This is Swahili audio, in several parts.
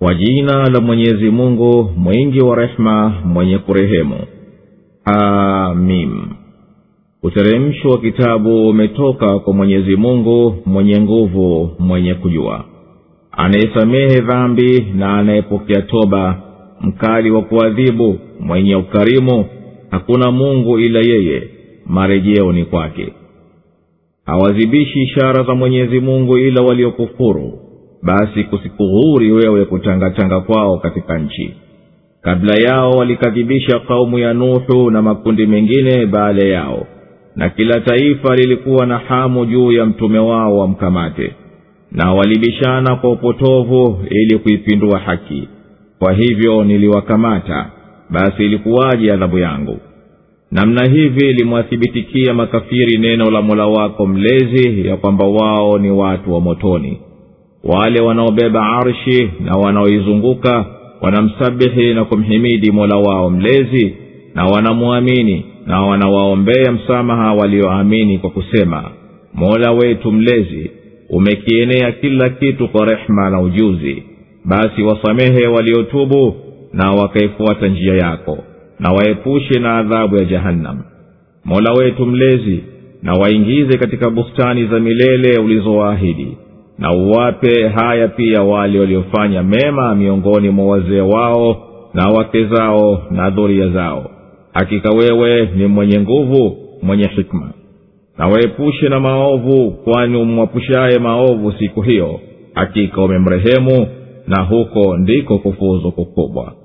kwa jina la mwenyezi mungu mwingi wa rehema mwenye kurehemu amim uteremsho wa kitabu umetoka kwa mwenyezi mungu mwenye nguvu mwenye kujua anayesamehe dhambi na anayepokea toba mkali wa kuadhibu mwenye ukarimu hakuna mungu ila yeye marejeo ni kwake hawazibishi ishara za mwenyezi mungu ila waliokufuru basi kusikughuri wewe kutangatanga kwao katika nchi kabla yao walikadhibisha kaumu ya nuhu na makundi mengine baada yao na kila taifa lilikuwa na hamu juu ya mtume wao wamkamate na walibishana kwa upotovu ili kuipindua haki kwa hivyo niliwakamata basi ilikuwaje adhabu yangu namna hivi limwathibitikia makafiri neno la mola wako mlezi ya kwamba wao ni watu wa motoni wale wanaobeba arshi na wanaoizunguka wanamsabihi na kumhimidi mola wao mlezi na wanamwamini na wanawaombea msamaha walioamini kwa kusema mola wetu mlezi umekienea kila kitu kwa rehema na ujuzi basi wasamehe waliotubu na wakaifuata njia yako na waepushe na adhabu ya jahannam mola wetu mlezi na waingize katika bustani za milele ulizowaahidi na uwape haya pia wale waliofanya mema miongoni mwa wazee wao na wake zao na dhuria zao hakika wewe ni mwenye nguvu mwenye hikma na waepushe na maovu kwani umwapushaye maovu siku hiyo hakika umemrehemu na huko ndiko kufuzu kukubwa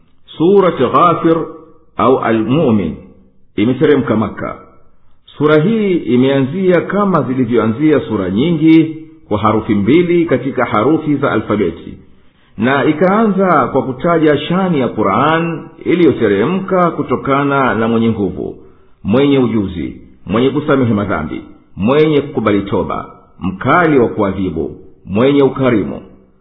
surati ghafir au almumin imeteremka maka sura hii imeanzia kama zilivyoanzia sura nyingi kwa harufi mbili katika harufi za alfabeti na ikaanza kwa kutaja shani ya quran iliyoteremka kutokana na mwenye nguvu mwenye ujuzi mwenye kusamehe madhambi mwenye kukubali toba mkali wa kuadhibu mwenye ukarimu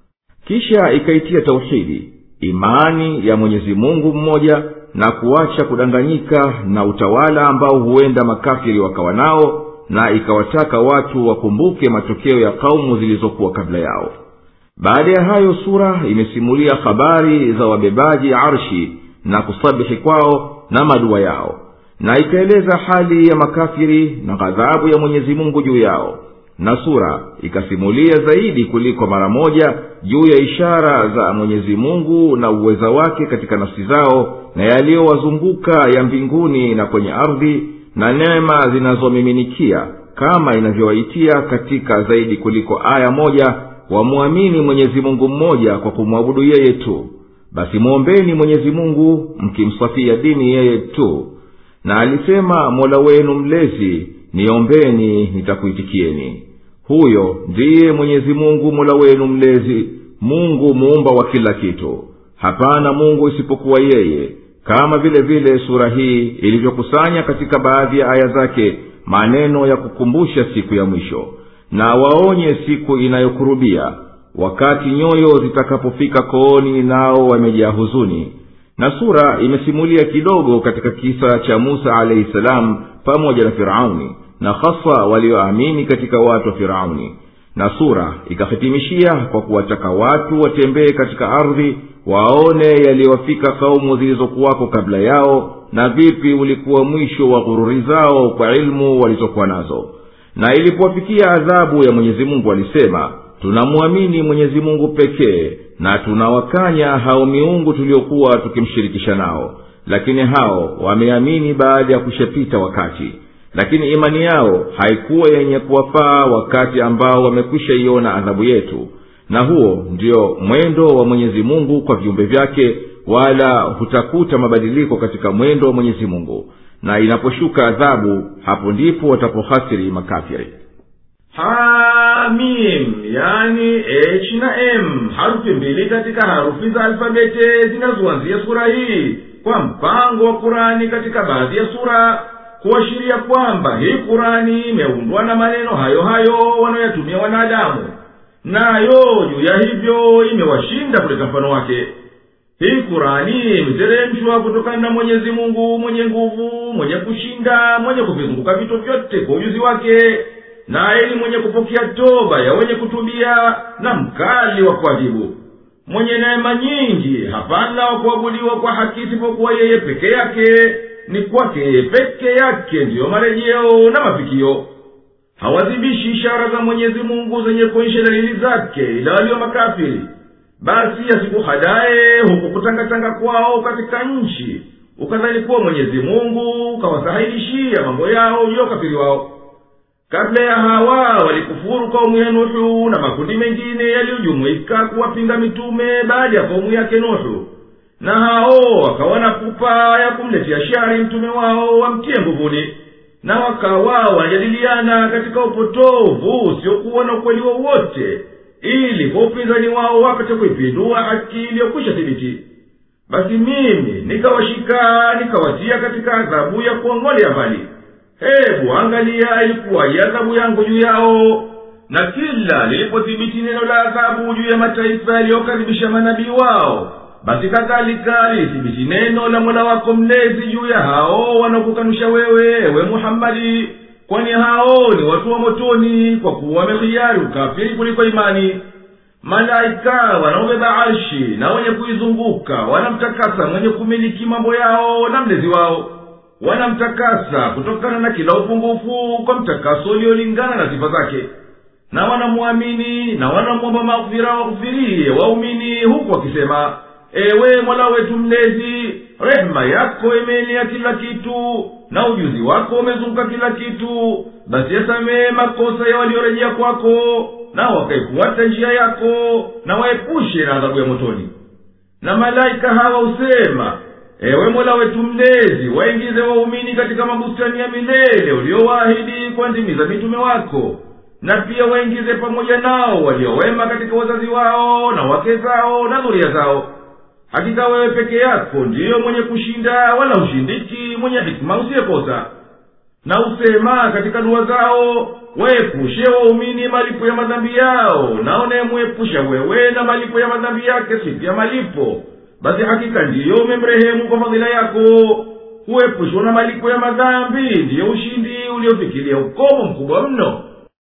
kisha ikaitia tauhidi imani ya mwenyezi mungu mmoja na kuacha kudanganyika na utawala ambao huenda makafiri wakawa nao na ikawataka watu wakumbuke matokeo ya kaumu zilizokuwa kabla yao baada ya hayo sura imesimulia habari za wabebaji arshi na kusabihi kwao na madua yao na ikaeleza hali ya makafiri na ghadhabu ya mwenyezi mungu juu yao na sura ikasimulia zaidi kuliko mara moja juu ya ishara za mwenyezi mungu na uweza wake katika nafsi zao na yaliyowazunguka ya mbinguni na kwenye ardhi na neema zinazomiminikia kama inavyowaitia katika zaidi kuliko aya moja wamwamini mwenyezi mungu mmoja kwa kumwabudu yeye tu basi mwombeni mwenyezi mungu mkimsafia dini yeye tu na alisema mola wenu mlezi niombeni nitakuitikieni huyo ndiye mwenyezi mungu mola wenu mlezi mungu muumba wa kila kitu hapana mungu isipokuwa yeye kama vile vile sura hii ilivyokusanya katika baadhi ya aya zake maneno ya kukumbusha siku ya mwisho na waonye siku inayokurubia wakati nyoyo zitakapofika kooni nao wamejaa huzuni na sura imesimulia kidogo katika kisa cha musa alaihi salam pamoja na firauni na hasa walioamini katika watu wa firauni na sura ikahitimishia kwa kuwataka watu watembee katika ardhi waone yaliyowafika kaumu zilizokuwako kabla yao na vipi ulikuwa mwisho wa ghururi zao kwa ilmu walizokuwa nazo na ilipowafikia adhabu ya mwenyezi mungu alisema tunamwamini mwenyezi mungu pekee na tunawakanya hao miungu tuliokuwa tukimshirikisha nao lakini hao wameamini baada ya kushapita wakati lakini imani yao haikuwa yenye kuwafaa wakati ambao wamekwisha iona adhabu yetu na huo ndio mwendo wa mwenyezi mungu kwa viumbe vyake wala hutakuta mabadiliko katika mwendo wa mwenyezi mungu na inaposhuka adhabu hapo ndipo watapohasiri makafiri hamim yani h na m harufi mbili katika harufi za alfabete zinazoanzia sura hii kwa mpango wa kurani katika baadhi ya sura kuashiria kwamba hii kurani imeundwa na maneno hayo hayo wanayoyatumia wanadamu nayo juu ya hivyo imewashinda kuleta mfano wake hii kurani imeteremshwa kutokana na mwenyezi mungu mwenye nguvu mwenye kushinda mwenye kuvizunguka vitu vyote kwa ujuzi wake naye ni mwenye kupokea toba ya wenye kutubia na mkali wa kuadhibu mwenye neema nyingi hapana wa kuabudiwa kwa haki isipokuwa yeye peke yake ni kwake yeye peke yake ndiyo marejeo na mafikio hawazibishi ishara za mwenyezi mungu zenye kuonyesha dalili zake ila walio makafiri basi asikuhadaye huku kutangatanga kwao katika nchi ukadhani kuwa mwenyezi mungu ukawasahilishia mambo yao juu ya ukafiri wao kabla ya hawa walikufuru kaumu ya nuhu na makundi mengine yaliyojumuika kuwapinga mitume baada ya kaumu yake nuhu na hao wakawa na pupa ya kumletea shari mtume wao wamtie nguvuni na wakawa wanajadiliana katika upotovu usiokuwa na ukweli wowote ili kwa upinzani wao wapate kuipindua haki iliyokwisha thibiti basi mimi nikawashika nikawatia katika adhabu ya kuongolea mbali hebu angalia ilikuwaje adhabu yangu juu yao na kila lilipothibiti neno la adhabu juu ya mataifa yaliyokadhibisha manabii wao basi kadhalika lilithibiti neno la mola wako mlezi juu ya hao wanaokukanusha wewe ewe muhammadi kwani hao ni watu wa motoni kwa kuwa wamehiari ukafiri kuliko imani malaika wanaobeba arshi na wenye kuizunguka wanamtakasa mwenye kumiliki mambo yao na mlezi wao wanamtakasa kutokana na kila upungufu kwa mtakaso uliolingana na sifa zake na wanamwamini na wanamwomba maghfira waghfirie waumini huku wakisema ewe mola wetu mlezi rehema yako imeenea kila kitu na ujuzi wako umezunguka kila kitu basi yasamehe makosa ya waliorejea kwako na wakaifuata njia yako na waepushe na adhabu ya motoni na malaika hawa husema ewe mola wetu mlezi waingize waumini katika mabustani ya milele uliowaahidi kwa ndimi za mitume wako na pia waingize pamoja nao waliowema katika wazazi wao na wake zao na dhuria zao hakika wewe peke yako ndiyo mwenye kushinda wala hushindiki mwenye hikima usiyekosa na usema katika dua zao waepushe waumini malipo ya madhambi yao na unayemwepusha wewe na malipo ya madhambi yake siku ya malipo basi hakika ndiyo umemrehemu kwa fadhila yako kuepushwa na malipo ya madhambi ndiyo ushindi uliofikiria ukomo mkubwa mno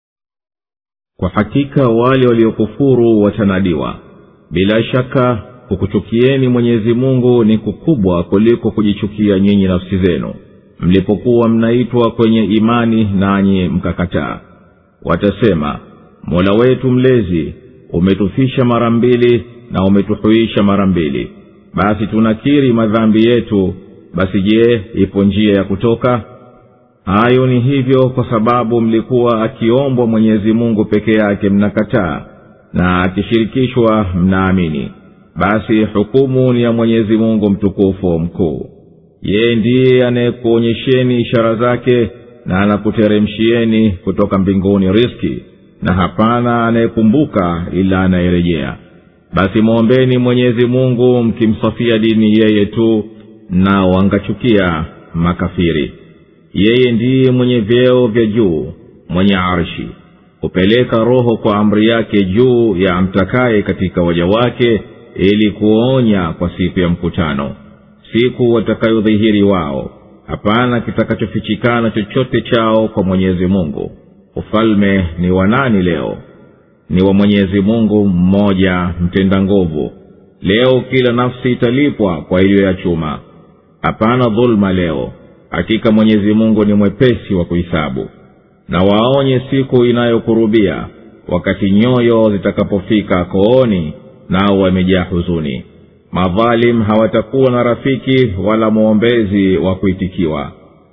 kwa hakika wale waliokufuru watanadiwa bila shaka kukuchukieni mwenyezi mungu ni kukubwa kuliko kujichukia nyinyi nafsi zenu mlipokuwa mnaitwa kwenye imani nanyi mkakataa watasema mola wetu mlezi umetufisha mara mbili na umetuhuisha mara mbili basi tunakiri madhambi yetu basi je ipo njia ya kutoka hayo ni hivyo kwa sababu mlikuwa akiombwa mwenyezi mungu peke yake mnakataa na akishirikishwa mnaamini basi hukumu ni ya mwenyezi mungu mtukufu mkuu yeye ndiye anayekuonyesheni ishara zake na anakuteremshieni kutoka mbinguni riski na hapana anayekumbuka ila anayerejea basi mwombeni mwenyezi mungu mkimsafia dini yeye tu na wangachukia makafiri yeye ndiye mwenye vyeo vya juu mwenye arshi hupeleka roho kwa amri yake juu ya amtakaye katika waja wake ili kuonya kwa siku ya mkutano siku watakayodhihiri wao hapana kitakachofichikana chochote chao kwa mwenyezi mungu ufalme ni wa nani leo ni wa mwenyezi mungu mmoja mtenda nguvu leo kila nafsi italipwa kwa iliyoyachuma hapana dhuluma leo hakika mwenyezi mungu ni mwepesi wa kuhisabu na waonye siku inayokurubia wakati nyoyo zitakapofika kooni nao wamejaa huzuni madhalim hawatakuwa na rafiki wala mwombezi wa kuitikiwa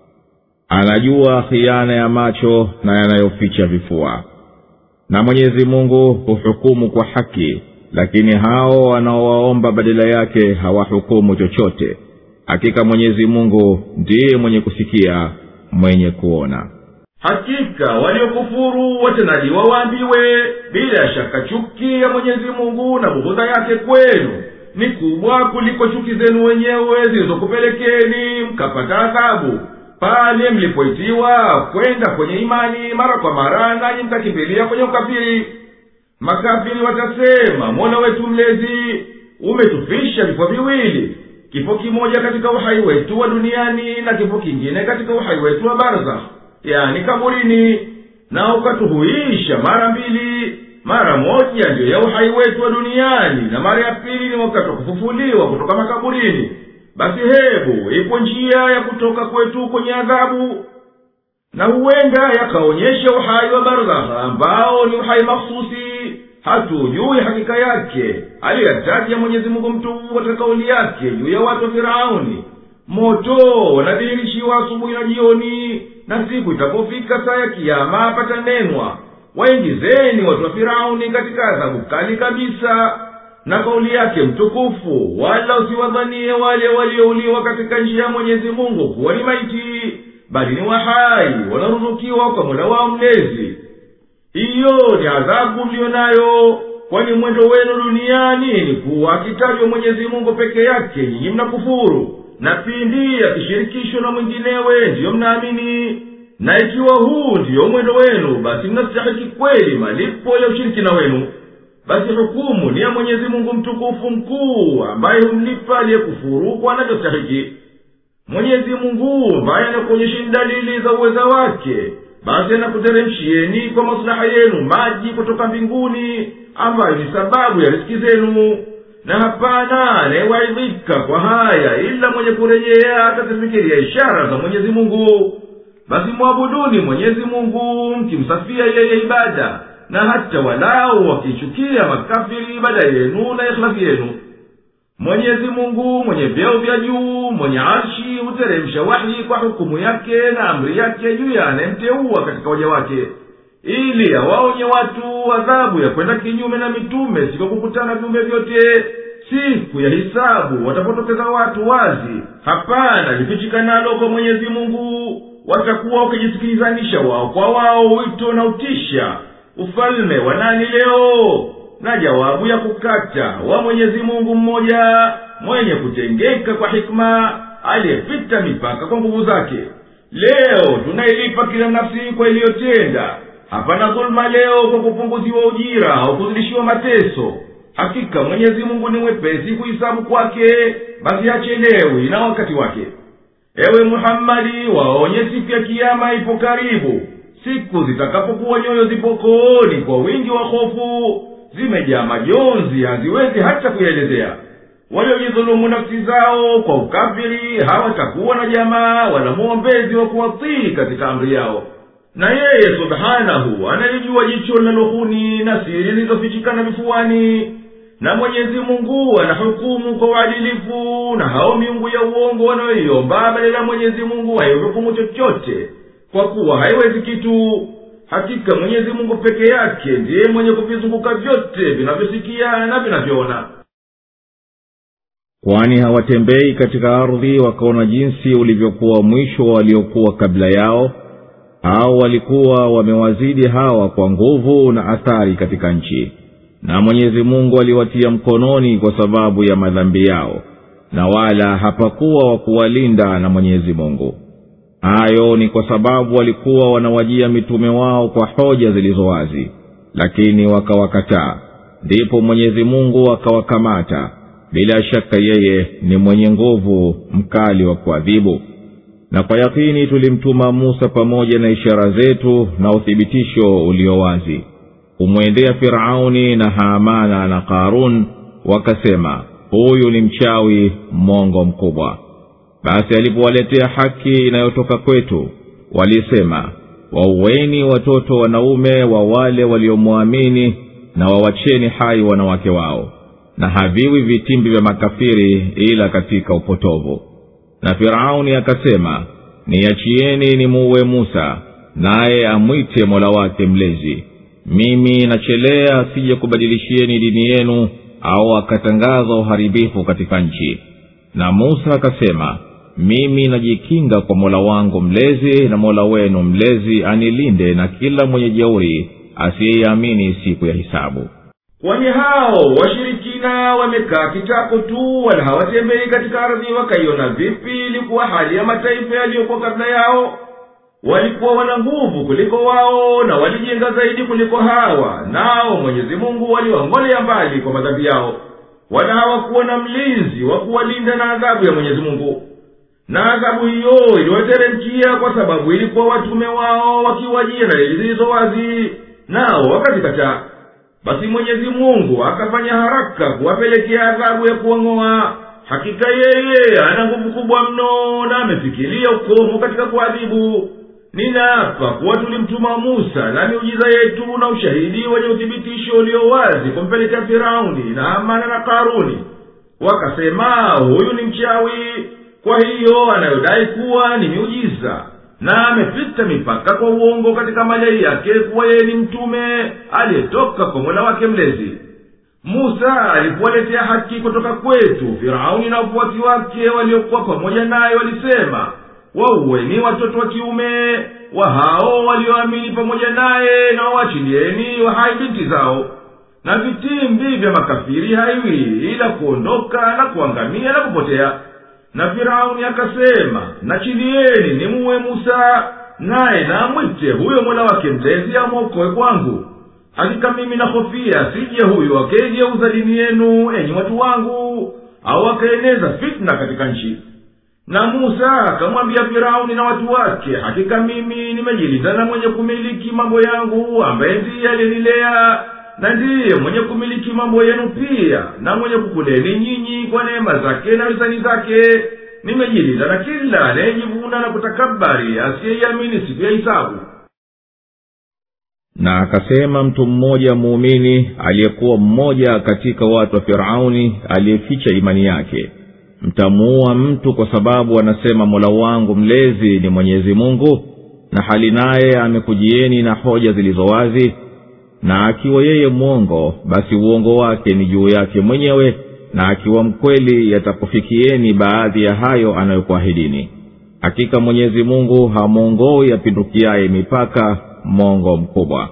anajua khiana ya macho na yanayoficha vifua na mwenyezi mungu huhukumu kwa haki lakini hao wanaowaomba badala yake hawahukumu chochote hakika mwenyezi mungu ndiye mwenye kusikia mwenye kuona hakika waliokufuru watendajiwa waambiwe bila shaka chuki ya mwenyezi mungu na bughudha yake kwenu ni kubwa kuliko chuki zenu wenyewe zilizokupelekeni mkapata adhabu pale mlipoitiwa kwenda kwenye imani mara kwa mara nanyi mtakimbilia kwenye ukafiri makafiri watasema mola wetu mlezi umetufisha vifo viwili kifo kimoja katika uhai wetu wa duniani na kifo kingine katika uhai wetu wa barzakh yani kaburini na ukatuhuisha mara mbili mara moja ndiyo ya uhai wetu wa duniani na mara ya pili ni wakati wa kufufuliwa kutoka makaburini basi hebu ipo njia ya kutoka kwetu kwenye adhabu na huenda yakaonyesha uhai wa barzakha ambao ni uhai mahsusi hatujui hakika yake aliyoyataja mwenyezi mungu mtukufu katika kauli yake juu ya watu wa firauni moto wanadhihirishiwa asubuhi na jioni na siku itapofika saa ya kiama patanenwa waingizeni watu wa firauni katika adhabu kali kabisa na kauli yake mtukufu wala usiwadhanie wale waliouliwa katika njia ya mwenyezi mungu kuwa ni maiti bali ni wahai wanaruzukiwa kwa mola wao mlezi hiyo ni adhabu mliyo nayo kwani mwendo wenu duniani ni kuwa akitajwa mwenyezi mungu peke yake nyinyi mnakufuru na pindi akishirikishwa na mwinginewe ndiyo mnaamini na ikiwa huu ndiyo mwendo wenu basi mnastahiki kweli malipo ya ushirikina wenu basi hukumu ni ya mwenyezi mungu mtukufu mkuu ambaye humlipa aliyekufuru kwa anavyostahiki mwenyezi mungu ambaye anakuonyesheni dalili za uweza wake basi anakuteremshieni kwa maslaha yenu maji kutoka mbinguni ambayo ni sababu ya riski zenu na hapana anayewaidhika kwa haya ila mwenye kurejea akazifikiria ishara za mwenyezi mungu basi mwabuduni mwenyezi mungu mkimsafia yeye ibada na hata walau wakichukia makafiri ibada yenu na ikhlasi yenu mwenyezi mungu mwenye vyeo vya juu mwenye arshi huteremsha wahi kwa hukumu yake na amri yake juu ya anayemteua katika waja wake ili awaonye watu adhabu ya kwenda kinyume na mitume siku kukutana viumbe vyote siku ya hisabu watapotokeza watu wazi hapana lifichikanalo kwa mwenyezi mungu watakuwa wakijisikilizanisha wao kwa wao wito na utisha ufalme wa nani leo na jawabu ya kukata wa mwenyezi mungu mmoja mwenye kutengeka kwa hikma aliyepita mipaka kwa nguvu zake leo tunailipa kila nafsi kwa iliyotenda hapana dhuluma leo kwa kupunguziwa ujira au kuzidishiwa mateso hakika mwenyezi mungu ni mwepesi kuhisabu kwake basi hachelewi na wakati wake ewe muhammadi waonye siku ya kiama ipo karibu siku zitakapokuwa nyoyo zipo kooni kwa wingi wa hofu zimejaa majonzi haziwezi hata kuyaelezea waliojidhulumu nafsi zao kwa ukafiri hawatakuwa na jamaa wala mwombezi wa kuwatii katika amri yao na yeye subhanahu analijua jicho linalohuni na siri zilizofichikana vifuani na mwenyezi mungu anahukumu kwa uadilifu na hao miungu ya uongo wanayoiomba badala ya mwenyezi mungu haihukumu chochote kwa kuwa haiwezi kitu hakika mwenyezi mungu peke yake ndiye mwenye kuvizunguka vyote vinavyosikia na vinavyoona kwani hawatembei katika ardhi wakaona jinsi ulivyokuwa mwisho wa waliokuwa kabla yao au walikuwa wamewazidi hawa kwa nguvu na athari katika nchi na mwenyezi mungu aliwatia mkononi kwa sababu ya madhambi yao na wala hapakuwa wa kuwalinda na mwenyezi mungu hayo ni kwa sababu walikuwa wanawajia mitume wao kwa hoja zilizo wazi lakini wakawakataa ndipo mwenyezi mungu akawakamata bila shaka yeye ni mwenye nguvu mkali wa kuadhibu na kwa yakini tulimtuma musa pamoja na ishara zetu na uthibitisho ulio wazi kumwendea firauni na haamana na karun wakasema huyu ni mchawi mmongo mkubwa basi alipowaletea haki inayotoka kwetu walisema wauweni watoto wanaume wa wale waliomwamini na wawacheni hai wanawake wao na haviwi vitimbi vya makafiri ila katika upotovu na firauni akasema niachieni nimuue musa naye amwite mola wake mlezi mimi nachelea asije kubadilishieni dini yenu au akatangaza uharibifu katika nchi na musa akasema mimi najikinga kwa mola wangu mlezi na mola wenu mlezi anilinde na kila mwenye jeuri asiyeiamini siku ya hisabu kwani hao washirikina wamekaa kitako tu wala hawatembei katika ardhi wakaiona vipi ilikuwa hali ya mataifa yaliyokuwa kabla yao walikuwa wana nguvu kuliko wao na walijenga zaidi kuliko hawa nao mwenyezi mungu waliwang'olea mbali kwa madhambi yao wala hawakuwa na mlinzi wa kuwalinda na adhabu ya mwenyezi mungu na adhabu hiyo iliwateremkia kwa sababu ilikuwa watume wao wakiwajia dalili zilizo wazi nao wakazikataa basi mwenyezi mungu akafanya haraka kuwapelekea adhabu ya kuwang'oa hakika yeye ana nguvu kubwa mno na amefikiria ukomo katika kuadhibu ninaapa kuwa tulimtuma musa na miujiza yetu na ushahidi wenye uthibitisho ulio wazi kumpelekea firauni na amana na karuni wakasema huyu ni mchawi kwa hiyo anayodai kuwa ni miujiza na amepita mipaka kwa uongo katika madai yake kuwa yeye ni mtume aliyetoka kwa mola wake mlezi musa alipowaletea haki kutoka kwetu firauni na wafuasi wake waliokuwa pamoja naye walisema wauweni watoto wa kiume wa hao walioamini pamoja naye na wawachilieni wahai binti zao na vitimbi vya makafiri haiwi ila kuondoka na kuangamia na kupotea na firauni akasema nachilieni nimuwe musa naye namwite huyo mola wake mlezi amwokoe kwangu hakika mimi nahofia sije huyo akaigeuza dini yenu enyi watu wangu au akaeneza fitna katika nchi na musa akamwambia firauni na watu wake hakika mimi nimejilinda na mwenye kumiliki mambo yangu ambaye ndiye aliyenilea na ndiye mwenye kumiliki mambo yenu pia na mwenye kukuleni nyinyi kwa neema zake na hisani zake nimejilinda na kila anayejivuna na kutakabari asiyeiamini siku ya hisabu na akasema mtu mmoja muumini aliyekuwa mmoja katika watu wa firauni aliyeficha imani yake mtamuua mtu kwa sababu anasema mola wangu mlezi ni mwenyezi mungu na hali naye amekujieni na hoja zilizo wazi na akiwa yeye mwongo basi uongo wake ni juu yake mwenyewe na akiwa mkweli yatakufikieni baadhi ya hayo anayokuahidini hakika mwenyezi mungu hamwongoi yapindukiaye mipaka mongo mkubwa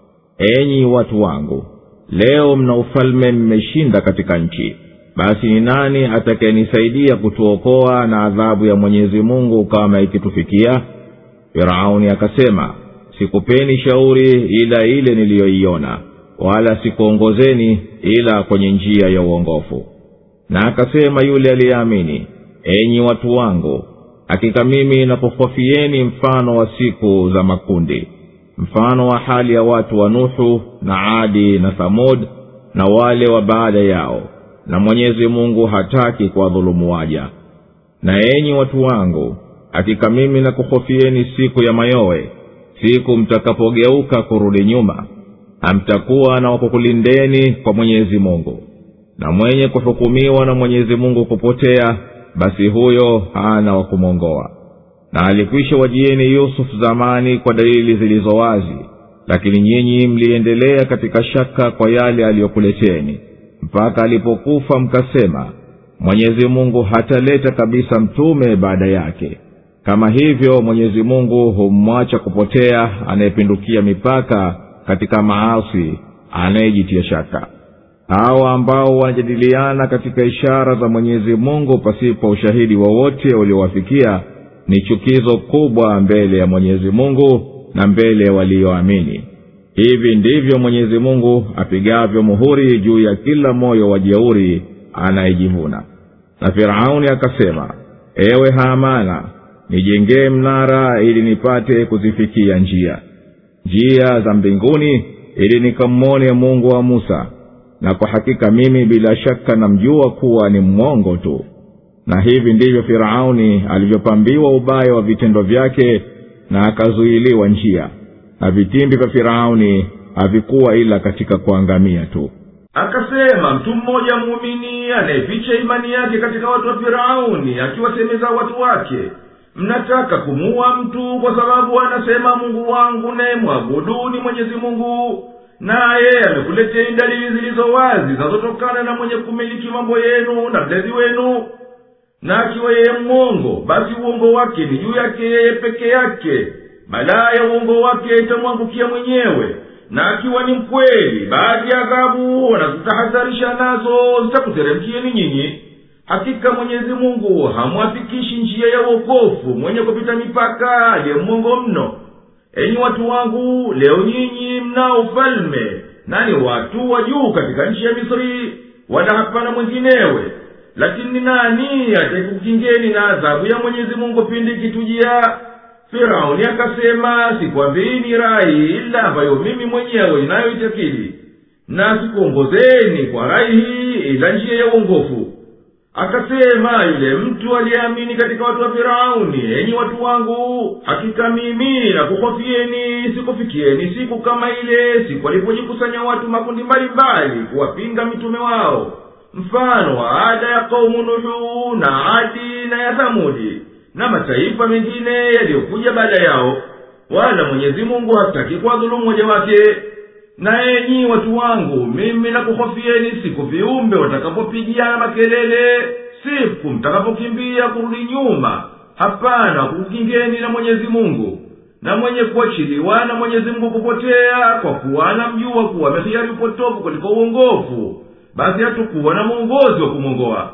enyi watu wangu leo mna ufalme mmeshinda katika nchi basi ni nani atakayenisaidia kutuokoa na adhabu ya mwenyezi mungu kama ikitufikia firauni akasema sikupeni shauri ila ile niliyoiona wala sikuongozeni ila kwenye njia ya uongofu na akasema yule aliyeamini enyi watu wangu hakika mimi nakuhofieni mfano wa siku za makundi mfano wa hali ya watu wa nuhu na adi na thamud na wale wa baada yao na mwenyezi mungu hataki kuwadhulumu waja na enyi watu wangu hakika mimi nakuhofieni siku ya mayowe siku mtakapogeuka kurudi nyuma hamtakuwa na wakukulindeni kwa mwenyezi mungu na mwenye kuhukumiwa na mwenyezi mungu kupotea basi huyo hana wa kumwongoa na alikwisha wajieni yusufu zamani kwa dalili zilizo wazi lakini nyinyi mliendelea katika shaka kwa yale aliyokuleteni mpaka alipokufa mkasema mwenyezi mungu hataleta kabisa mtume baada yake kama hivyo mwenyezi mungu humwacha kupotea anayepindukia mipaka katika maasi anayejitia shaka hawa ambao wanajadiliana katika ishara za mwenyezi mungu pasipo ushahidi wowote uliowafikia ni chukizo kubwa mbele ya mwenyezi mungu na mbele ya walioamini hivi ndivyo mwenyezi mungu apigavyo muhuri juu ya kila moyo wa jeuri anayejivuna na firauni akasema ewe haamana nijengee mnara ili nipate kuzifikia njia njia za mbinguni ili nikamwone mungu wa musa na kwa hakika mimi bila shaka namjua kuwa ni mwongo tu na hivi ndivyo firauni alivyopambiwa ubaya wa vitendo vyake na akazuiliwa njia na vitimbi vya firauni havikuwa ila katika kuangamia tu akasema mtu mmoja muumini anayeficha imani yake katika watu wa firauni akiwasemeza watu wake mnataka kumuua mtu kwa sababu anasema mungu wangu naye mwabuduni mwenyezi mungu naye amekuleteni dalili zilizo wazi zinazotokana na mwenye kumiliki mambo yenu na mlezi wenu na akiwa yeye mwongo basi uongo wake ni juu yake yeye peke yake balaa ya uongo wake itamwangukia mwenyewe na akiwa ni mkweli baadhi ya adhabu wanazitahadharisha nazo zitakuteremkieni nyinyi hakika mwenyezi mungu hamwafikishi njia ya uokofu mwenye kupita mipaka aliye mwongo mno enyi watu wangu leo nyinyi mnao ufalme nani watu wa juu katika nchi ya misri wala hapana mwinginewe lakini nani atakukingeni na adhabu ya mwenyezi mungu pindi ikitujia firauni akasema sikwambiini rai ila ambayo mimi mwenyewe inayoitakili na sikuongozeni kwa rai hii ila njia ya uongofu akasema yule mtu aliyeamini katika watu wa firauni enyi watu wangu hakika mimi nakuhofieni sikufikieni siku kama ile siku alipojikusanya watu makundi mbalimbali kuwapinga mitume wao mfano wa ada ya kaumu nuhu na adi na ya thamudi na mataifa mengine yaliyokuja baada yao wala mwenyezi mungu hataki kuwadhulumu moja wake na enyi watu wangu mimi nakuhofieni siku viumbe watakapopigiana makelele siku mtakapokimbia kurudi nyuma hapana kukingeni na mwenyezi mungu na mwenye kuachiliwa na mwenyezi mungu kupotea kwa kuwa anamjua kuwa amehiari upotovu kuliko uongofu basi hatukuwa na mwongozi wa kumwongoa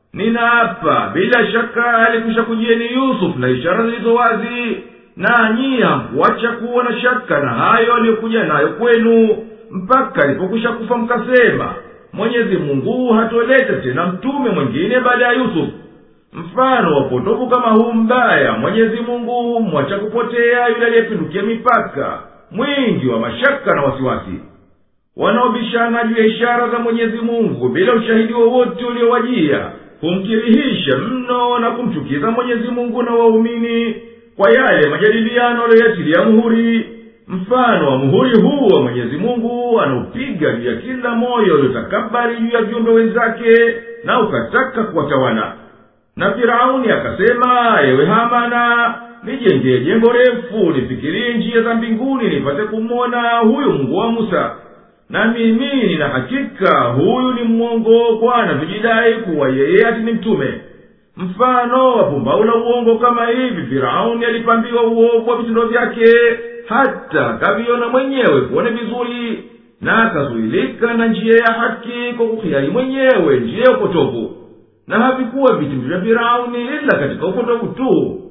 ninaapa bila shaka alikwisha kujieni yusufu na ishara zilizo wazi nanyi hamkuacha kuwa na shaka na hayo aliyokuja nayo kwenu mpaka alipokwisha kufa mkasema mwenyezi mungu hatoleta tena mtume mwingine baada ya yusufu mfano wa upotovu kama huu mbaya mwenyezi mungu mwacha kupotea yule aliyepindukia mipaka mwingi wa mashaka na wasiwasi wanaobishana juu ya ishara za mwenyezi mungu bila ushahidi wowote uliowajia humkirihisha mno na kumchukiza mwenyezi mungu na waumini kwa yale majadiliano aliyoyatilia muhuri mfano wa muhuri huu wa mwenyezi mungu anaupiga juu ya kila moyo uliotakabari juu ya viumbe wenzake na ukataka kuwatawala na firauni akasema ewe hamana nijengee jengo refu nifikirie njia za mbinguni nipate kumwona huyu mungu wa musa na mimi nina hakika huyu ni mwongo kwa anavyojidai kuwa yeye ati ni mtume mfano wa pumbau la uongo kama hivi firauni alipambiwa uovu wa vitendo vyake hata akaviona mwenyewe kuone vizuri na akazuilika na njia ya haki kwa kuhiari mwenyewe njia ya upotovu na havikuwa vitimbi vya firauni ila katika upotovu tu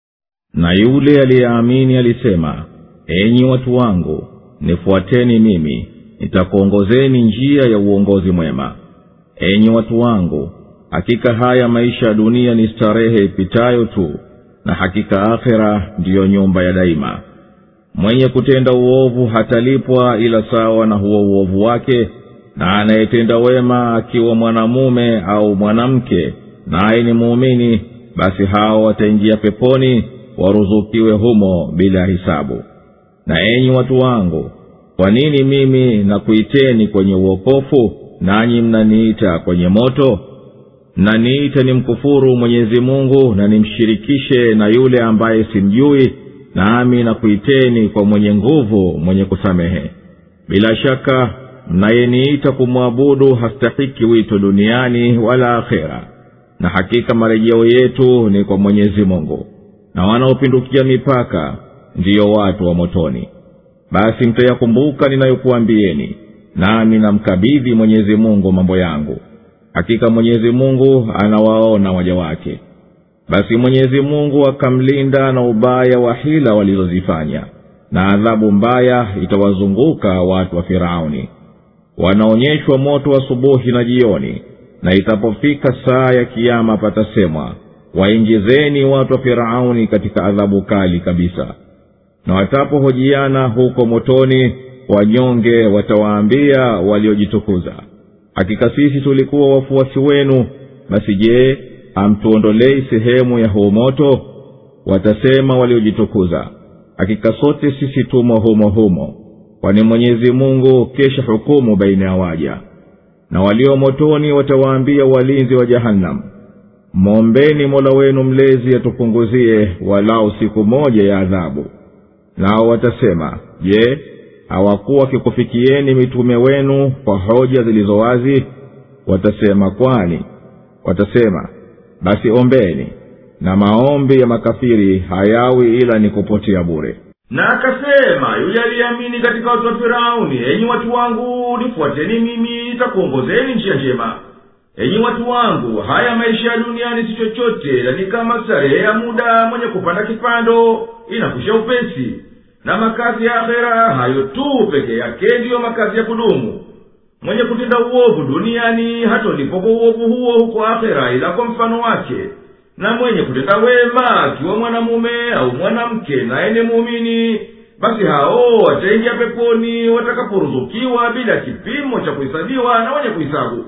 na yule aliyeamini alisema enyi watu wangu nifuateni mimi nitakuongozeni njia ya uongozi mwema enyi watu wangu hakika haya maisha ya dunia ni starehe ipitayo tu na hakika akhera ndiyo nyumba ya daima mwenye kutenda uovu hatalipwa ila sawa na huo uovu wake na anayetenda wema akiwa mwanamume au mwanamke naye ni muumini basi hao wataingia peponi waruzukiwe humo bila hisabu na enyi watu wangu kwa nini mimi nakuiteni kwenye uokofu nanyi mnaniita kwenye moto mnaniita ni mkufuru mwenyezi mungu na nimshirikishe na yule ambaye simjui nami nakuiteni kwa mwenye nguvu mwenye kusamehe bila shaka mnayeniita kumwabudu hastahiki wito duniani wala akhera na hakika marejeo yetu ni kwa mwenyezi mungu na wanaopindukia mipaka ndiyo watu wa motoni basi mtayakumbuka ninayokuambieni nami namkabidhi mwenyezi mungu mambo yangu hakika mwenyezi mungu anawaona waja wake basi mwenyezi mungu akamlinda na ubaya wa hila walizozifanya na adhabu mbaya itawazunguka watu wa firauni wanaonyeshwa moto asubuhi na jioni na itapofika saa ya kiama patasemwa waingizeni watu wa firauni katika adhabu kali kabisa na watapohojiana huko motoni wanyonge watawaambia waliojitukuza hakika sisi tulikuwa wafuasi wenu basi je hamtuondolei sehemu ya huu moto watasema waliojitukuza hakika sote sisi tumo humo humo kwani mwenyezi mungu kesha hukumu baina ya waja na walio motoni watawaambia walinzi wa jahannam mwombeni mola wenu mlezi atupunguzie walau siku moja ya adhabu nao watasema je hawakuwa wakikufikieni mitume wenu kwa hoja zilizo wazi watasema kwani watasema basi ombeni na maombi ya makafiri hayawi ila ni kupotea bure na akasema yule aliyeamini katika watu wa firauni enyi watu wangu nifuateni mimi nitakuongozeni njia njema enyi watu wangu haya maisha ya duniani si chochote ila ni kama starehe ya muda mwenye kupanda kipando inakusha upesi na makazi ya akhera hayo tu peke yake ndiyo makazi ya kudumu mwenye kutenda uovu duniani hatolipo kwa uovu huo huko akhera ila kwa mfano wake na mwenye kutenda wema akiwa mwanamume au mwanamke naye ni muumini basi hao wataingia peponi watakaporuzukiwa bila kipimo cha kuhesabiwa na wenye kuhisabu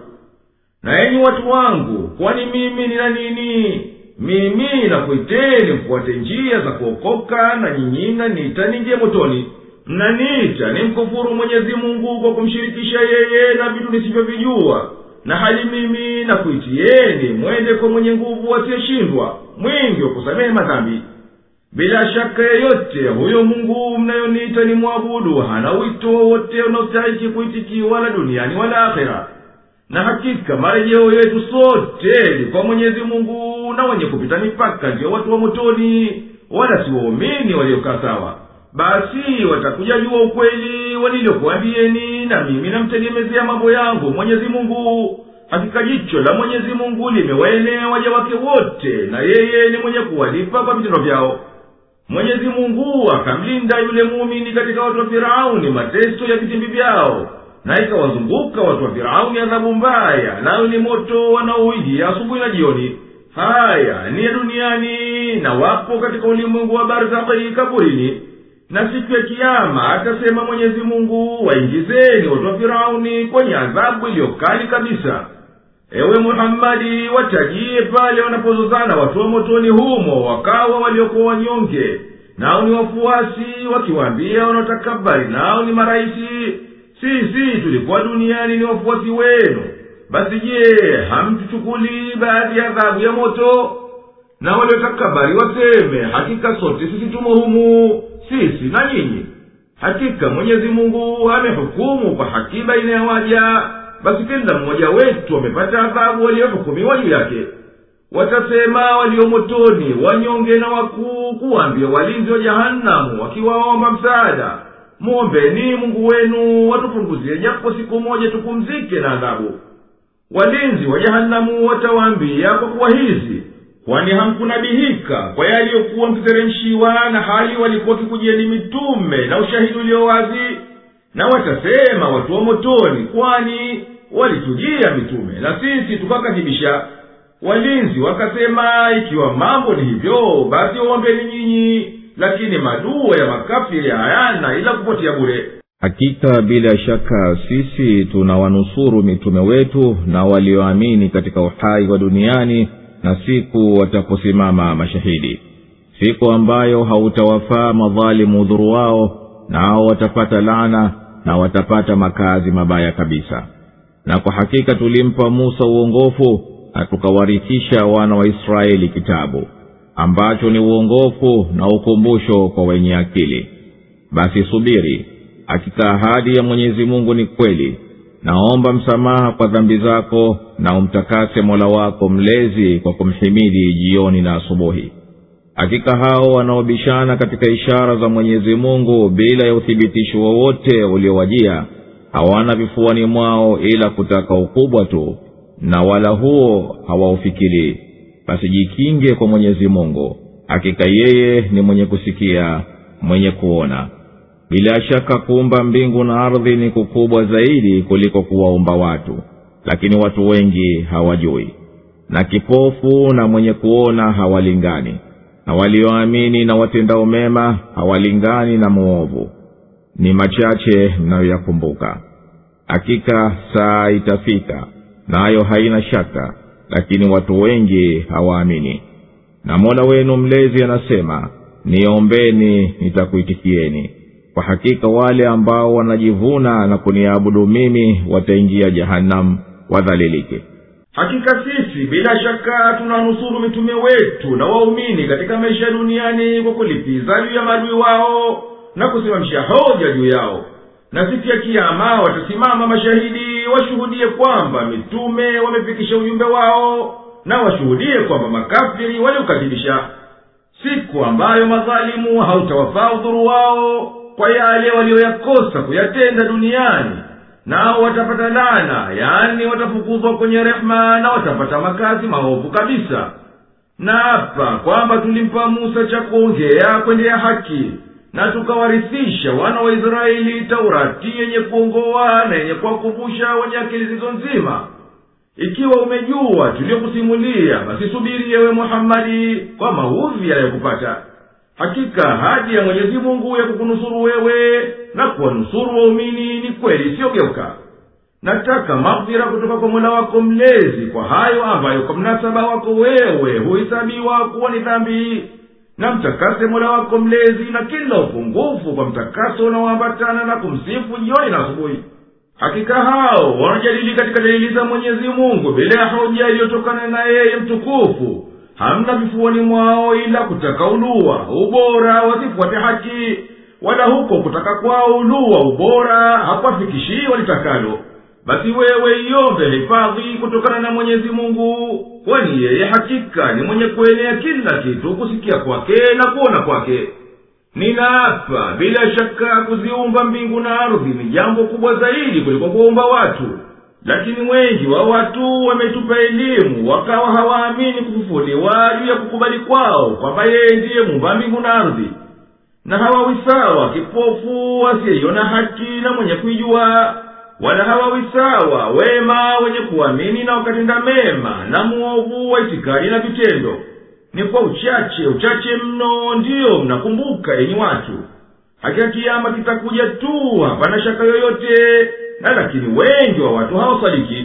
na enyi watu wangu kwani mimi nina nini mimi nakuiteni mfuate njia za kuokoka na nyinyi mnaniita ningie motoni mnaniita ni mkufuru mwenyezi mungu kwa kumshirikisha yeye na vitu nisivyovijua na hali mimi nakuitieni mwende kwa mwenye nguvu asiyeshindwa mwingi wa kusamehe madhambi bila shaka yeyote huyo mungu mnayoniita ni mwabudu hana wito wowote unaostahiki kuitikiwa wala duniani wala akhera na hakika marejeo yetu sote ni kwa mwenyezi mungu na wenye kupita mipaka ndiyo watu wa motoni wala si waumini waliokaa sawa basi watakuja jua ukweli walilyokuambieni na mimi namtegemezea mambo yangu mwenyezi mungu hakika jicho la mwenyezi mungu limewaenea waja wake wote na yeye ni mwenye kuwalipa kwa vitendo vyao mwenyezi mungu akamlinda yule muumini katika watu wa firauni mateso ya vitimbi vyao na ikawazunguka watu wa firauni adhabu mbaya nayo ni moto wanaoingia asubuhi na jioni haya ni ya duniani na wapo katika ulimwengu wa barzakhi kaburini na siku ya kiama atasema mwenyezi mungu waingizeni watu wa firauni kwenye adhabu iliyokali kabisa ewe muhammadi watajie pale wanapozozana watu wa motoni humo wakawa waliokuwa wanyonge nao ni wafuasi wakiwaambia wanaotakabari nao ni marahisi sisi tulikuwa duniani ni wafuasi wenu basi je hamtuchukulii baadhi ya adhabu ya moto na waliotakabari waseme hakika sote sisi tumo humu sisi na nyinyi hakika mwenyezi mungu amehukumu kwa haki baina ya waja basi kila mmoja wetu amepata adhabu waliohukumiwa juu yake watasema walio motoni wanyonge na wakuu kuwaambia walinzi wa jahanamu wakiwaomba msaada mwombeni mungu wenu watupunguzie japo siku moja tupumzike na adhabu walinzi wa jahanamu watawaambia kwa kuwa hizi kwani hamkunabihika kwa yaliyokuwa mkiteremshiwa na hali walikuwa wakikujieni mitume na ushahidi ulio wazi na watasema watu wa motoni kwani walitujia mitume na sisi tukakadhibisha walinzi wakasema ikiwa mambo ni hivyo basi waombeni nyinyi lakini madua ya makafiri hayana ila kupotea bure hakika bila shaka sisi tunawanusuru mitume wetu na walioamini katika uhai wa duniani na siku wataposimama mashahidi siku ambayo hautawafaa madhalimu udhuru wao nao watapata laana na watapata makazi mabaya kabisa na kwa hakika tulimpa musa uongofu na tukawarithisha wana wa israeli kitabu ambacho ni uongofu na ukumbusho kwa wenye akili basi subiri hakika ahadi ya mwenyezi mungu ni kweli naomba msamaha kwa dhambi zako na umtakase mola wako mlezi kwa kumhimidi jioni na asubuhi hakika hao wanaobishana katika ishara za mwenyezi mungu bila ya uthibitisho wowote uliowajia hawana vifuani mwao ila kutaka ukubwa tu na wala huo hawaufikilii basi jikinge kwa mwenyezi mungu hakika yeye ni mwenye kusikia mwenye kuona bila shaka kuumba mbingu na ardhi ni kukubwa zaidi kuliko kuwaumba watu lakini watu wengi hawajui na kipofu na mwenye kuona hawalingani na walioamini na watendao mema hawalingani na mwovu ni machache mnayoyakumbuka hakika saa itafika nayo na haina shaka lakini watu wengi hawaamini na mola wenu mlezi anasema niombeni nitakuitikieni kwa hakika wale ambao wanajivuna na kuniabudu mimi wataingia jahanamu wadhalilike hakika sisi bila shaka tunanusuru mitume wetu na waumini katika maisha ya duniani kwa kulipiza juu ya maadui wao na kusimamisha hoja juu yao na siku ya kiama watasimama mashahidi washuhudie kwamba mitume wamefikisha ujumbe wao na washuhudie kwamba makafiri waliukadhibisha siku ambayo madhalimu hautawafaa udhuru wao kwa yale walioyakosa kuyatenda duniani nao watapata lana yaani watafukuzwa kwenye rehema na watapata makazi maovu kabisa na hapa kwamba tulimpa musa cha kuongea kwendea haki na tukawarithisha wana wa israeli taurati yenye kuongoa na yenye kuwakumbusha wenye akili zizo nzima ikiwa umejua tuliyokusimulia basi subiri yewe muhammadi kwa maudhi yanayokupata hakika ahadi ya mwenyezi mungu ya kukunusuru wewe na kuwanusuru waumini ni kweli isiyogeuka nataka maghfira kutoka kwa mola wako mlezi kwa hayo ambayo kwa mnasaba wako wewe huhesabiwa kuwa ni dhambi na mtakase mola wako mlezi na kila upungufu kwa mtakaso unaoambatana na kumsifu jioni na asubuhi hakika hao wanajadili katika dalili za mwenyezi mungu bila ya hoja iliyotokana na yeye mtukufu hamna vifuani mwao ila kutaka uluwa ubora wasifuate haki wala huko kutaka kwao uluwa ubora hakuwafikishii walitakalo basi wewe iombe hifadhi kutokana na mwenyezi mungu kwani yeye hakika ni mwenye kuenea kila kitu kusikia kwake na kuona kwake ninaapa bila shaka kuziumba mbingu na ardhi ni jambo kubwa zaidi kuliko kuumba watu lakini wengi wa watu wametupa elimu wakawa hawaamini kufufuliwa juu ya kukubali kwao kwamba yeye ndiye mumba mbingu na ardhi na hawawi sawa kipofu asiyeiona haki na mwenye kuijua wala hawawi sawa wema wenye kuamini na wakatenda mema na mwovu wa itikadi na vitendo ni kwa uchache uchache mno ndiyo mnakumbuka yenyi watu hakika kiama kitakuja tu hapana shaka yoyote na lakini wengi wa watu hawasadiki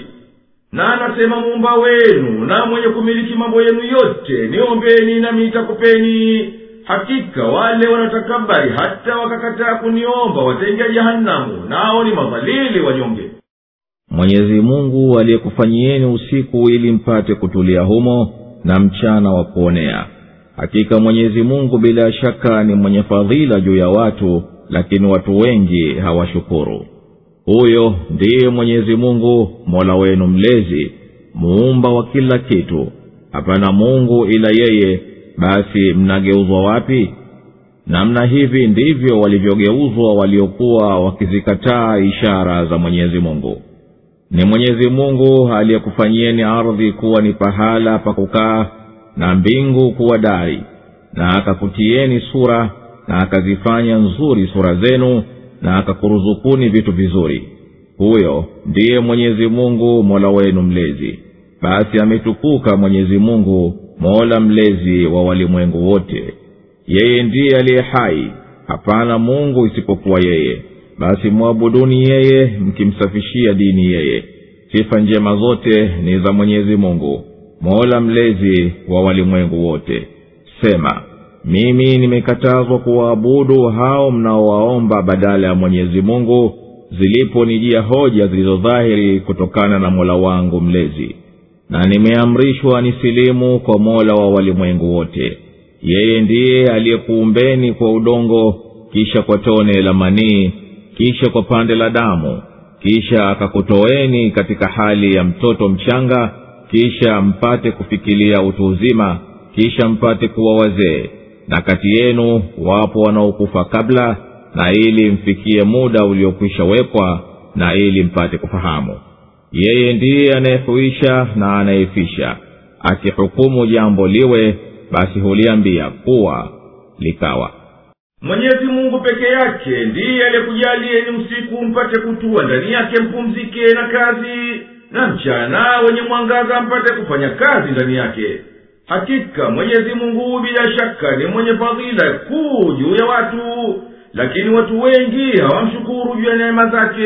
na anasema muumba wenu na mwenye kumiliki mambo yenu yote niombeni nami nitakupeni hakika wale wanatakabari hata wakakataa kuniomba wataingia jahanamu nao ni madhalili wanyonge mwenyezi mungu aliyekufanyieni usiku ili mpate kutulia humo na mchana wa kuonea hakika mwenyezi mungu bila shaka ni mwenye fadhila juu ya watu lakini watu wengi hawashukuru huyo ndiye mwenyezi mungu mola wenu mlezi muumba wa kila kitu hapana mungu ila yeye basi mnageuzwa wapi namna hivi ndivyo walivyogeuzwa waliokuwa wakizikataa ishara za mwenyezi mungu ni mwenyezi mungu aliyekufanyieni ardhi kuwa ni pahala pa kukaa na mbingu kuwa dari na akakutieni sura na akazifanya nzuri sura zenu na akakuruzukuni vitu vizuri huyo ndiye mwenyezi mungu mola wenu mlezi basi ametukuka mwenyezi mungu mola mlezi wa walimwengu wote yeye ndiye aliye hai hapana mungu isipokuwa yeye basi mwabuduni yeye mkimsafishia dini yeye sifa njema zote ni za mwenyezi mungu mola mlezi wa walimwengu wote sema mimi nimekatazwa kuwaabudu hao mnaowaomba badala ya mwenyezi mungu ziliponijia hoja zilizodhahiri kutokana na mola wangu mlezi na nimeamrishwa nisilimu kwa mola wa walimwengu wote yeye ndiye aliyekuumbeni kwa udongo kisha kwa tone la manii kisha kwa pande la damu kisha akakutoeni katika hali ya mtoto mchanga kisha mpate kufikilia utu uzima kisha mpate kuwa wazee na kati yenu wapo wanaokufa kabla na ili mfikie muda uliokwisha wekwa na ili mpate kufahamu yeye ndiye anayehuisha na anayefisha akihukumu jambo liwe basi huliambia kuwa likawa mwenyezi mungu peke yake ndiye aliyekujalieni usiku mpate kutua ndani yake mpumzike na kazi na mchana wenye mwangaza mpate kufanya kazi ndani yake hakika mwenyezi mungu bila shaka ni mwenye fadhila kuu juu ya watu lakini watu wengi hawamshukuru juu ya neema zake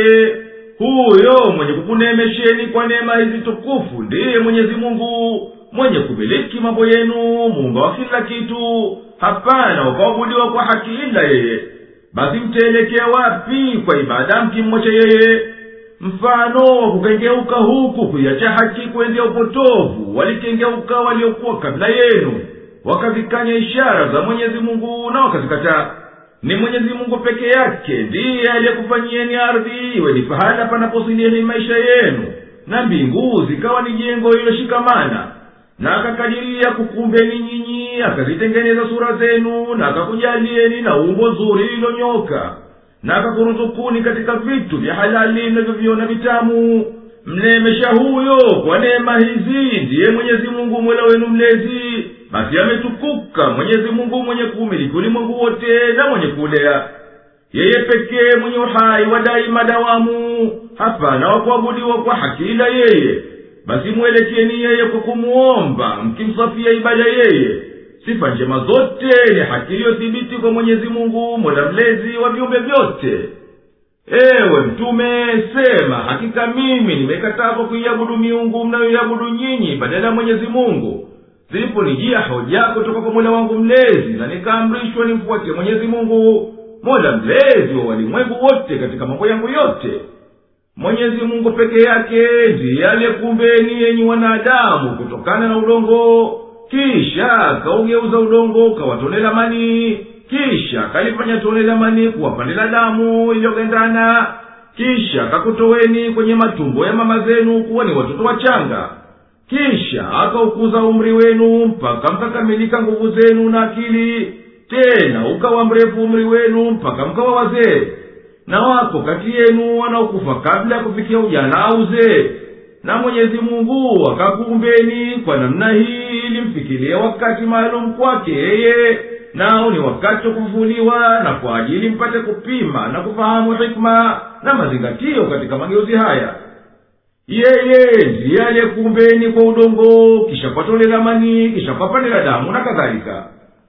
huyo mwenye kukuneemesheni kwa neema hizi tukufu ndiye mwenyezi mungu mwenye kumiliki mambo yenu muumba wa kila kitu hapana wakaabudiwa kwa haki ila yeye basi mtaelekea wapi kwa ibada mkimwacha yeye mfano wa kukengeuka huku kuiacha haki kuendea upotovu walikengeuka waliokuwa kabla yenu wakazikanya ishara za mwenyezi mungu na wakazikataa ni mwenyezi mungu peke yake ndiye aliyekufanyieni ardhi iwe ni pahala panaposilieni maisha yenu na mbingu zikawa ni jengo lililoshikamana na akakadiria kukumbeni nyinyi akazitengeneza sura zenu na akakujalieni na umbo zuri lililonyoka na akakuruzukuni katika vitu vya halali mnavyoviona vitamu mneemesha huyo kwa neema hizi ndiye mwenyezi mungu mola wenu mlezi basi ametukuka mwenyezi mungu mwenye kuumiliki ulimwengu wote na mwenye kuulea yeye pekee mwenye uhai wa daima dawamu hapana wakuabudiwa kwa haki ila yeye basi mwelekeni yeye kwa kumuomba mkimsafia ibada yeye sifa njema zote ni haki iliyothibiti kwa mwenyezi mungu mola mlezi wa viumbe vyote ewe mtume sema hakika mimi nimekatazwa kuiabudu miungu mnayoiabudu nyinyi badala ya mwenyezi mungu ziliponijia hoja kutoka kwa mola wangu mlezi na nikaamrishwa nimfuatie mwenyezi mungu mola mlezi wa walimwengu wote katika mambo yangu yote mwenyezi mungu peke yake ndiye aliyekumbeni yenyi wanadamu kutokana na udongo kisha kaugeuza udongo ukawatolela manii kisha kalifanya tone la manii kuwapandila damu iliyogandana kisha kakutoweni kwenye matumbo ya mama zenu kuwa ni watoto wachanga kisha akaukuza umri wenu mpaka mkakamilika nguvu zenu na akili tena ukawa mrefu umri wenu mpaka mkawa wazee na wako kati yenu wanaokufa kabla ya kufikia ujana au uzee na mwenyezi mungu akakuumbeni kwa namna hii ili mfikirie wakati maalum kwake yeye nao ni wakati wa kufufuliwa na kwa ajili mpate kupima na kufahamu hikma na mazingatio katika mageuzi haya yeye ndiye aliyekuumbeni kwa udongo kisha kwa tole la manii kisha kwa pande la damu na kadhalika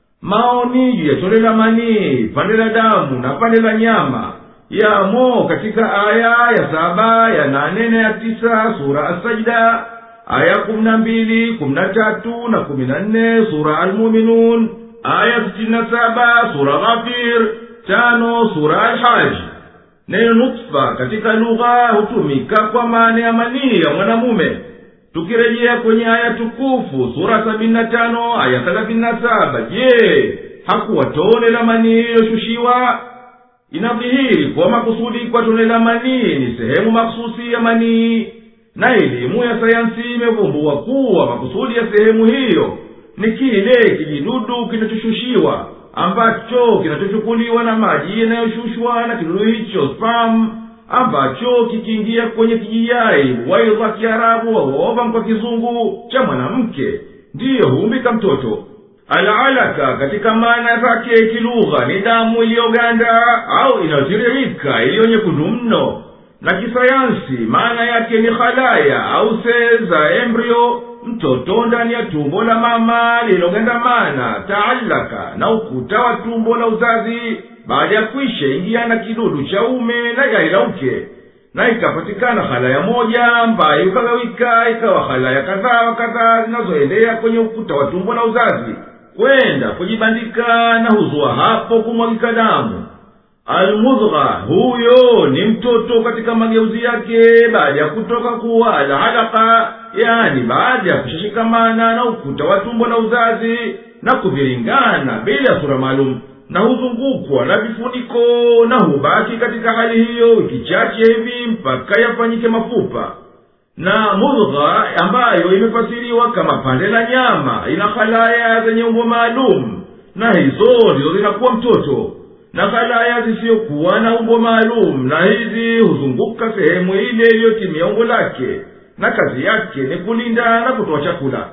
maoni juu ya tole la manii pande la damu na pande la nyama yamo katika aya ya saba ya nane na ya tisa sura asajida aya kumi na mbili kumi na tatu na kumi na nne sura almuminun aya sitini na saba sura ghafir tano sura alhaji neno nutfa katika lugha hutumika kwa maana ya manii ya mwanamume tukirejea kwenye aya tukufu sura sabini na tano aya thelathini na saba je hakuwa tone la manii iliyoshushiwa inadhihiri kuwa makusudi kwa tone la manii ni sehemu maksusi ya manii na elimu ya sayansi imevumbua kuwa makusudi ya sehemu hiyo ni kile kijidudu kinachoshushiwa ambacho kinachochukuliwa na maji yanayoshushwa na kidudu hicho spam ambacho kikiingia kwenye kijiyai waidha kiarabu auova kwa kizungu cha mwanamke ndiyo huumbika mtoto alalaka katika maana zake kilugha ni damu iliyoganda au inayotiririka iliyo nyekundu mno na kisayansi maana yake ni halaya au sel za embrio mtoto ndani ya tumbo la mama lililogandamana taalaka na ukuta wa tumbo la uzazi baada ya kwisha ingiana kidudu cha ume na yai la uke na ikapatikana halaya moja ambayo ikagawika ikawa halaya kadhaa wa kadhaa zinazoendea kwenye ukuta wa tumbo la uzazi kwenda kujibandika na huzua hapo kumwagika damu almudgha huyo ni mtoto katika mageuzi yake baada ya kutoka kuwa alhalaka yani baada ya kushashikamana na ukuta wa tumbo la uzazi na kuviringana bila ya sura maalum na huzungukwa na vifuniko na hubaki katika hali hiyo wiki chache hivi mpaka yafanyike mafupa na mudgha ambayo imefasiriwa kama pande la nyama ina halaya zenye umbo maalum na hizo ndizo zinakuwa mtoto na halaya zisiyokuwa na umbo maalum na hizi huzunguka sehemu ile iliyotimia umbo lake na kazi yake ni kulinda na kutoa chakula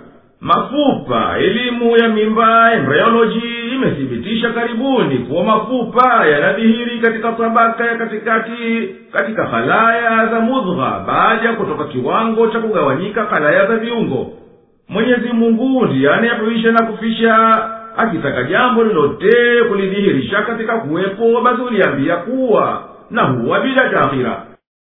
mafupa elimu ya mimba embryology imethibitisha karibuni kuwa mafupa yanadhihiri katika tabaka ya katikati katika halaya za mudgha baada ya kutoka kiwango cha kugawanyika halaya za viungo mwenyezi mungu ndiye anayehuisha na kufisha akitaka jambo lolote kulidhihirisha katika kuwepo basi uliambia kuwa na huwa bila taakhira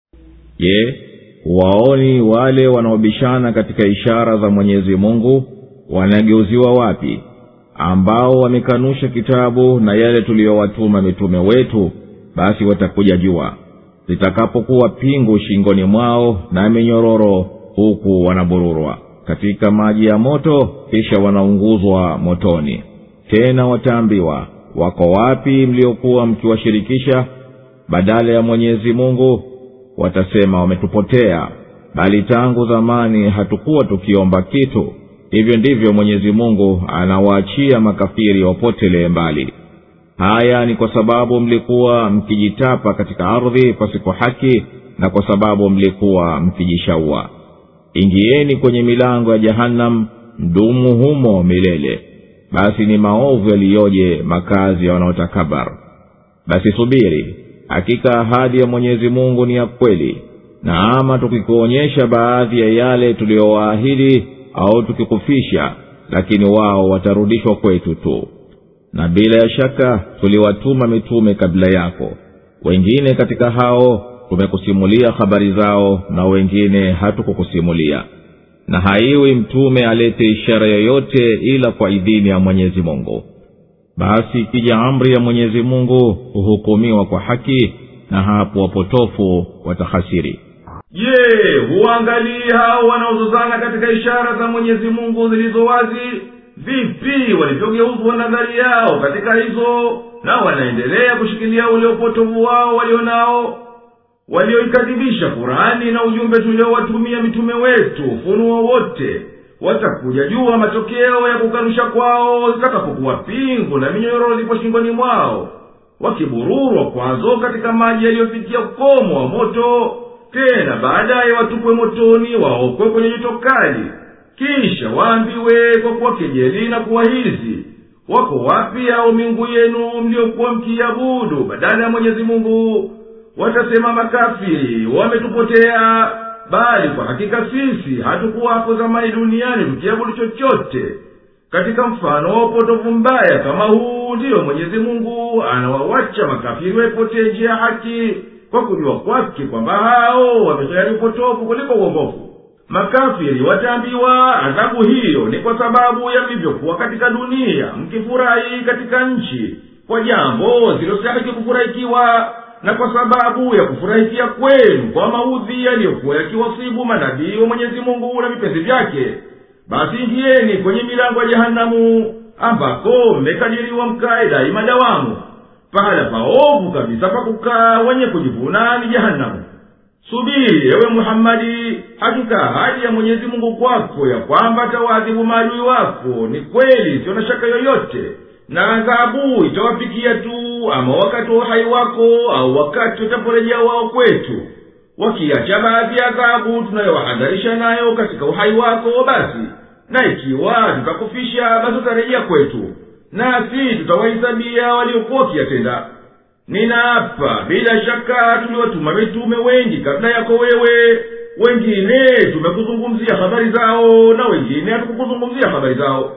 je waoni wale wanaobishana katika ishara za mwenyezi mungu wanageuziwa wapi ambao wamekanusha kitabu na yale tuliyowatuma mitume wetu basi watakuja jua zitakapokuwa pingu shingoni mwao na minyororo huku wanabururwa katika maji ya moto kisha wanaunguzwa motoni tena wataambiwa wako wapi mliokuwa mkiwashirikisha badala ya mwenyezi mungu watasema wametupotea bali tangu zamani hatukuwa tukiomba kitu hivyo ndivyo mwenyezi mungu anawaachia makafiri wapotelee mbali haya ni kwa sababu mlikuwa mkijitapa katika ardhi pasipo haki na kwa sababu mlikuwa mkijishaua ingieni kwenye milango ya jahannam mdumu humo milele basi ni maovu yaliyoje makazi ya wanaotakabar basi subiri hakika ahadi ya mwenyezi mungu ni ya kweli na ama tukikuonyesha baadhi ya yale tuliyowaahidi au tukikufisha lakini wao watarudishwa kwetu tu na bila ya shaka tuliwatuma mitume kabla yako wengine katika hao tumekusimulia habari zao na wengine hatukukusimulia na haiwi mtume alete ishara yoyote ila kwa idhini ya mwenyezi mungu basi ikija amri ya mwenyezi mungu huhukumiwa kwa haki na hapo wapotofu watahasiri je huangalii hao wanaozozana katika ishara za mwenyezi mungu zilizo wazi vipi walivyogeuzwa nadhari yao katika hizo na wanaendelea kushikilia ule upotovu wao walio nao walioikadhibisha kurani na ujumbe tuliowatumia mitume wetu ufunuo wote watakuja jua matokeo ya kukanusha kwao zitakapokuwa pingu na minyororo zipo shingoni mwao wakibururwa kwazo katika maji yaliyofikia ukomo wa moto tena baadaye watupwe motoni waokwe kwenye joto kali kisha waambiwe kwa kuwa kejeli na kuwahizi wako wapi hao miungu yenu mliokuwa mkiabudu badala ya mwenyezi mungu watasema makafiri wametupotea bali kwa hakika sisi hatukuwa hapo zamani duniani tukiabudu chochote katika mfano wa upotovu mbaya kama huu ndiyo mwenyezi mungu anawawacha makafiri waipotee njia ya haki kwa kujua kwake kwamba hao wameheri upotovu kuliko uongofu makafiri wataambiwa adhabu hiyo ni kwa sababu ya mlivyokuwa katika dunia mkifurahi katika nchi kwa jambo zilostahiki kufurahikiwa na kwa sababu ya kufurahikia kwenu kwa maudhi yaliyokuwa yakiwasibu manabii wa mwenyezi mungu na vipenzi vyake basi ingieni kwenye milango ya jehanamu ambako mmekadiriwa mkae daima dawamu pahala paovu kabisa pa kukaa wenye kujivuna ni jehanamu subiri ewe muhammadi hakika ahadi ya mwenyezi mungu kwako ya kwamba atawaadhibu maadui wako ni kweli sio na shaka yoyote na adhabu itawafikia tu ama wakati wa uhai wako au wakati utaporejea wao kwetu wakiacha baadhi ya adhabu tunayowahadharisha nayo katika uhai wako basi na ikiwa tutakufisha basi utarejea kwetu nasi tutawahesabia waliokuwa wakiyatenda ninaapa bila shaka tuliwatuma mitume wengi kabla yako wewe wengine tumekuzungumzia habari zao na wengine hatukukuzungumzia habari zao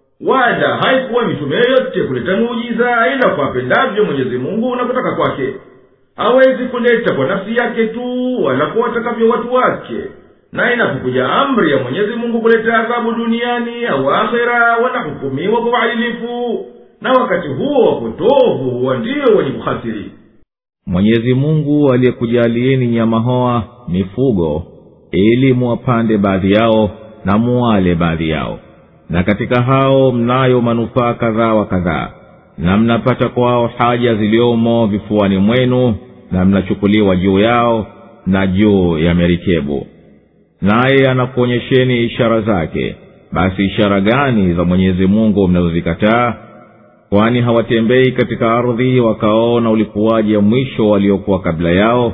wala haikuwa mitume yoyote kuleta muujiza ila kwa apendavyo mwenyezi mungu na kutaka kwake hawezi kuleta kwa nafsi yake tu wala kwa watakavyo watu wake na inapokuja amri ya mwenyezi mungu kuleta adhabu duniani au akhera wanahukumiwa kwa uadilifu na wakati huo wapotovu huwa ndiyo wenye kuhasiri mwenyezi mungu aliyekujalieni nyama hoa mifugo ili muwapande baadhi yao na muwale baadhi yao na katika hao mnayo manufaa kadhaa wa kadhaa na mnapata kwao haja ziliomo vifuani mwenu na mnachukuliwa juu yao na juu ya merikebu naye anakuonyesheni ishara zake basi ishara gani za mwenyezi mungu mnazozikataa kwani hawatembei katika ardhi wakaona ulikuwaji ya mwisho waliokuwa kabla yao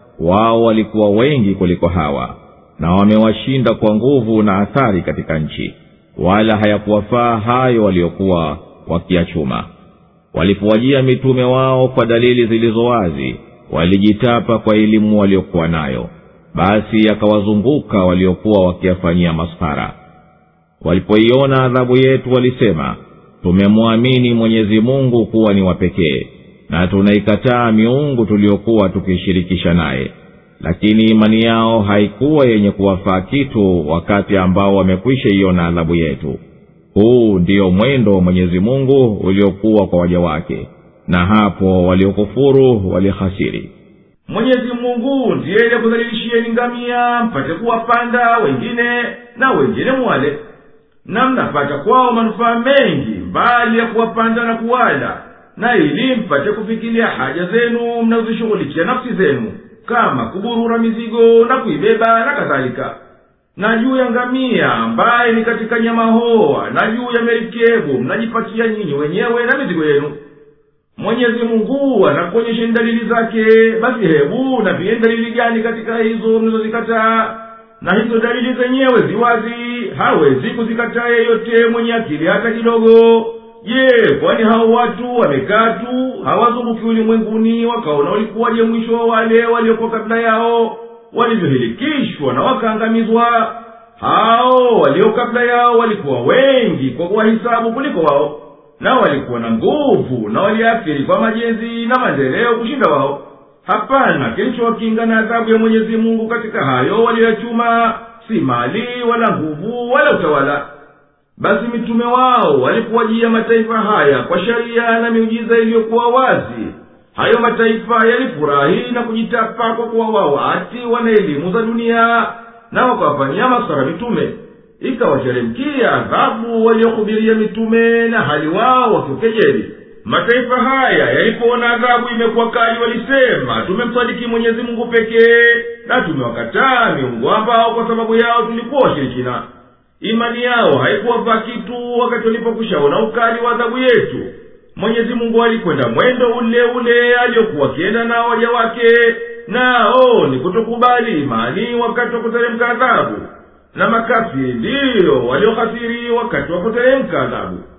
wao walikuwa wengi kuliko hawa na wamewashinda kwa nguvu na athari katika nchi wala hayakuwafaa hayo waliokuwa wakiyachuma walipowajia mitume wao kwa dalili zilizo wazi walijitapa kwa elimu waliokuwa nayo basi akawazunguka waliokuwa wakiyafanyia masfara walipoiona adhabu yetu walisema tumemwamini mwenyezi mungu kuwa ni wapekee na tunaikataa miungu tuliyokuwa tukishirikisha naye lakini imani yao haikuwa yenye kuwafaa kitu wakati ambao wamekwisha iona adhabu yetu huu ndiyo mwendo wa mwenyezi mungu uliokuwa kwa waja wake na hapo waliokufuru walihasiri mwenyezi mungu ndiye aliyekudhalilishieni ngamia mpate kuwapanda wengine na wengine mwale na mnapata kwao manufaa mengi mbali ya kuwapanda na kuwala na ili mpate kufikiria haja zenu mnazozishughulikia nafsi zenu kama kuburura mizigo na kuibeba na kadhalika na juu ya ngamia ambaye ni katika nyama hoa na juu ya merikebu mnajipatia nyinyi wenyewe na mizigo yenu mwenyezi mungu anakuonyesheni dalili zake basi hebu na pia dalili gani katika hizo mnazozikataa na hizo dalili zenyewe ziwazi hawezi kuzikataa yeyote mwenye akili hata kidogo je kwani hao watu wamekaa tu hawazunguki ulimwenguni wakaona ulikuwaje mwisho wa wale waliokuwa kabla yao walivyohilikishwa na wakaangamizwa hao walio kabla yao walikuwa wengi kwa kuwahisabu kuliko wao na walikuwa na nguvu na waliathiri kwa majenzi na maendeleo kushinda wao hapana kilichowakinga na adhabu ya mwenyezi mungu katika hayo waliyoyachuma si mali wala nguvu wala utawala basi mitume wao walipowajia mataifa haya kwa sharia na miujiza iliyokuwa wazi hayo mataifa yalifurahi na kujitapa kwa kuwa wao ati wana elimu za dunia na wakawafanyia masara mitume ikawateremkia adhabu waliohubiria mitume na hali wao wakiukejeli mataifa haya yalipoona adhabu imekuwa kali walisema tumemsadiki mwenyezi mungu pekee na tumewakataa miungu ambao kwa sababu yao tulikuwa washirikina imani yao haikuwafaa kitu wakati walipokwishaona ukali wa adhabu yetu mwenyezi mungu alikwenda mwendo ule ule aliyokuwa akienda nao waja wake nao ni kutokubali imani wakati wa kuteremka adhabu na makafiri ndiyo waliohasiri wakati wa kuteremka adhabu